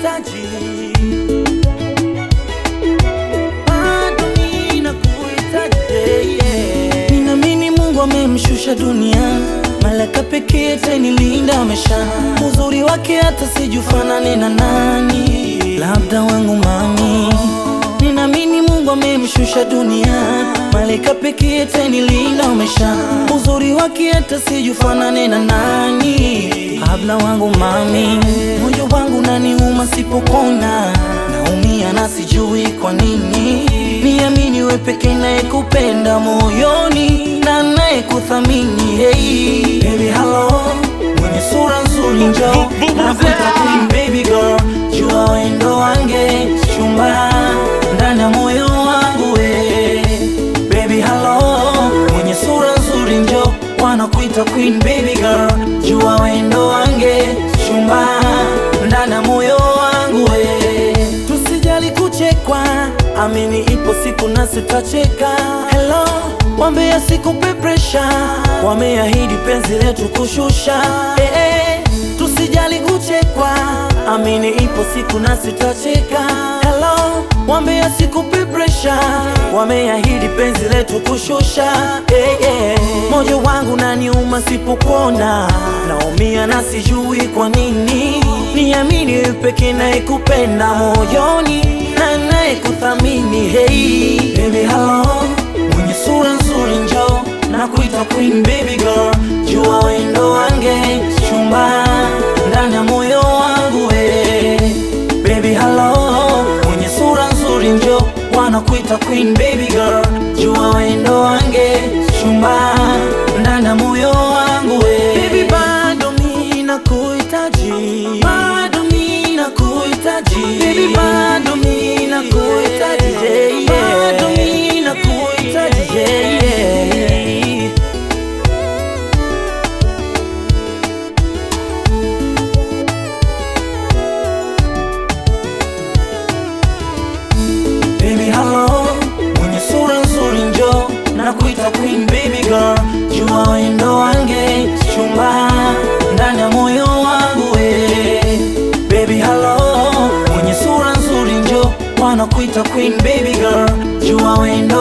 nakuhitaji, bado ninakuhitaji, yeah. Ninaamini Mungu amemshusha duniani, malaika pekee atanilinda amesha, uzuri wake hata sijufanane na nani, labda wangu mami. Ninaamini Mungu amemshusha duniani, malaika pekee atanilinda amesha, uzuri wake hata sijufanane na nani, labda wangu mami. Moyo wangu naniuma sipokona, naumia na sijui kwa nini. Niamini we pekee naye kupenda moyoni na naye kuthamini. Hey, baby hello, mwenye sura nzuri njoo nakuita queen baby girl, jua wendo wange chumba ndani ya moyo wangu we baby hello, mwenye sura nzuri njoo wanakuita queen baby girl, jua wendo wange chumba ndani ya moyo wangu we tusijali kuchekwa, amini ipo siku nasi tutacheka. Hello, wambea sikupe presha, wameahidi penzi letu kushusha. Eh, eh, tusijali kuchekwa, amini ipo siku nasi tutacheka. Hello, wambea sikupe presha, wameahidi penzi letu kushusha. Eh, eh, moyo wangu naniuma sipokuona, naumia na sijui kwa nini. Niamini wewe pekee naye kupenda moyoni na naye kuthamini. Hey baby hello, mwenye sura nzuri njoo na kuita queen baby girl, jua wendo wange chumba ndani ya moyo wangu we baby hello, mwenye sura nzuri njoo wanakuita queen baby girl, jua wendo wange chumba ndani ya moyo wangu we baby bado mimi nakuhitaji bado mimi nakuhitaji baby bado mimi nakuhitaji yeah, yeah. bado mimi nakuhitaji yeah, yeah. Baby hello, mwenye sura nzuri njoo na kuita queen baby girl, jua wendo wange chumba ndani ya moyo wangu we. Baby hello, mwenye sura nzuri njoo wanakuita queen baby girl, jua wendo